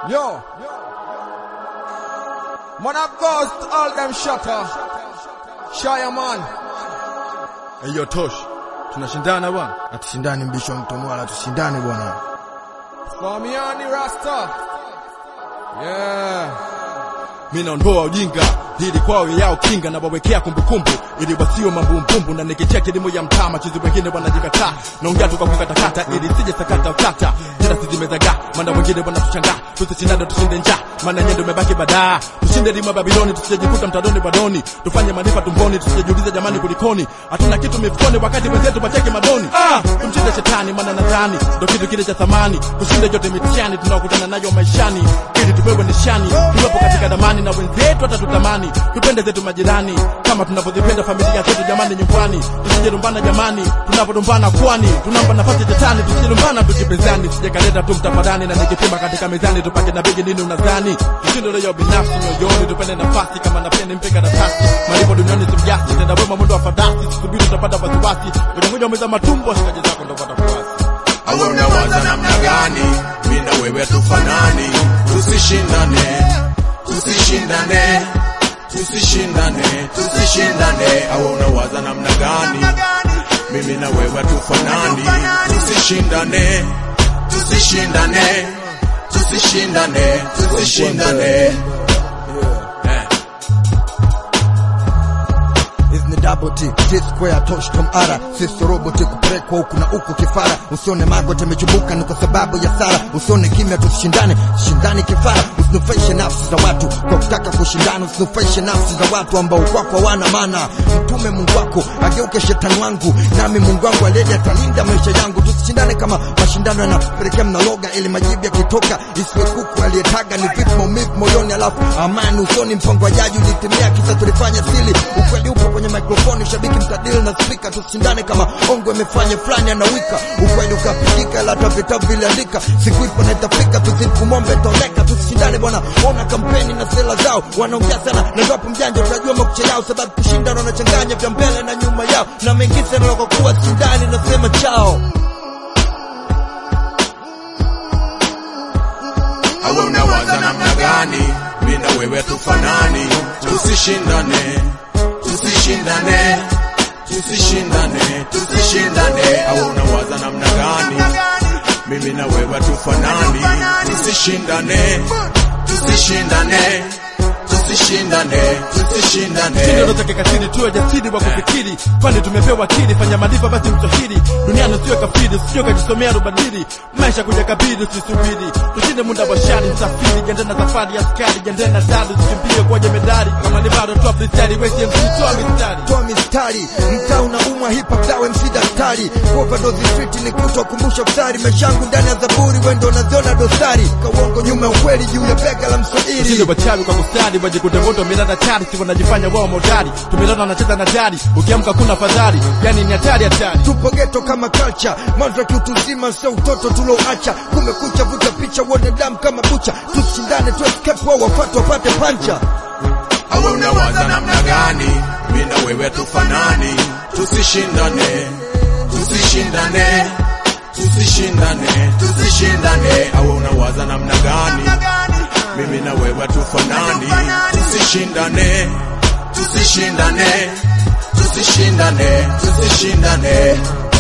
Yo. Man of Ghost, all them shutter. Shire man. Hiyo tosh. Tunashindana bwana. Hatushindani mbisho mtomwala, tushindane bwana. Famiani Rasta. Yeah. Mimi naondoa ujinga ili kwao yao kinga na wawekea kumbukumbu ili wasio mambumbumbu na nikichea kilimo ya mtaa machizi wengine wanajikataa naongea tu kwa kukatakata ili sije sakata utata jina sizimezaga maana wengine wanatuchanga tusishindane tushinde njaa maana nyendo imebaki badaa tushinde lima Babiloni tusijikuta mtadoni badoni tufanye manifa tumboni tusijiulize jamani kulikoni hatuna kitu mifukoni wakati wenzetu wacheke madoni ah tumshinde shetani maana nadhani ndo kitu kile cha thamani tushinde yote mitihani tunaokutana nayo maishani ili tupewe nishani tuwepo katika damani na wenzetu hata tutamani tupende zetu majirani kama tunavyozipenda familia zetu jamani nyumbani tusijerumbana jamani tunapodumbana kwani tunampa nafasi tetani tusijerumbana tukipezani sijakaleta tu mtafadhani na nikipima katika mezani tupake na bigi nini unadhani tushindo leo binafsi moyoni tupende nafasi kama napende mpe karatasi malipo duniani simjasi tenda wema mwendo wa fadasi subiri utapata wasiwasi kwenye ngoja umeza matumbo shikaji zako ndo watafuasi awe unawaza namna gani mi na wewe tufanani tusishindane tusishindane tusishindane tusishindane awe unawaza namna gani mimi na wewe tufanani tusishindane tusishindane tusishindane tusishindane eh. Hizi ni double T, T square tosh tom ara sisi roboti kupelekwa huku na huku kifara usione magoti amechubuka ni kwa sababu ya sara usione kimya tusishindane shindani kifara usinufaishe nafsi za watu kwa kutaka kushindana usinufaishe nafsi za watu ambao kwako hawana maana mtume mungu wako ageuke shetani wangu nami mungu wangu aliyedi atalinda maisha yangu tusishindane kama mashindano yanapelekea mnaloga ili majibu yakitoka isiwe kuku aliyetaga ni vipi maumivu moyoni alafu amani usoni mpango wa jaji ulitimia kisa tulifanya sili ukweli upo kwenye mikrofoni shabiki mtadili na spika tusishindane kama ongo imefanya fulani anawika ukweli ukapigika ila hata vitabu viliandika siku ipo na itafika tuzidi kumwombe itaoneka tusishindane bwana ona kampeni na sera zao wanaongea sana na ngapo mjanja utajua makucha yao sababu kushindana wanachanganya vya mbele na nyuma yao na mengine naloka kuwa shindani nasema chao awe unawaza namna gani mi na wewe tufanani tusishindane tusishindane tusishindane tusishindane awe unawaza namna gani mimi na wewe tufanani tusishindane tusishindane tusishindane tusishindane Kitendo take katili tuwe jasiri wa kufikiri kwani tumepewa akili fanya malipo basi mtahiri duniani usiwe kafiri usije kujisomea rubadili maisha kuja kabidi usisubiri tushinde muda wa shari msafiri jiandae na safari askari jiandae na dadu usikimbie kwa jemedari kama ni bado toa freestyle wewe MC toa mistari toa mistari mtaa unaumwa hip hop dawe MC daktari overdose street ni kutokumbusha mstari maisha yangu ndani ya zaburi wendo unaziona dosari kawongo nyuma ya ukweli juu ya bega la Ushinde mswahili wachawi kwa kustadi wajikute moto milana chari si wanajifanya wao modari tumelona wanacheza na dari ukiamka kuna fadhari yani ni hatari hatari tupo geto kama culture mantra kiutu zima sio utoto tulouacha kumekucha vuta picha uone damu kama bucha tusishindane tu escape wao wafatu wapate pancha awe unawaza namna gani mi na wewe tufanani tusishindane tusishindane tusishindane tusishindane awe unawaza namna gani mimi na wewe tufanani tusishindane tusishindane tusishindane tusishindane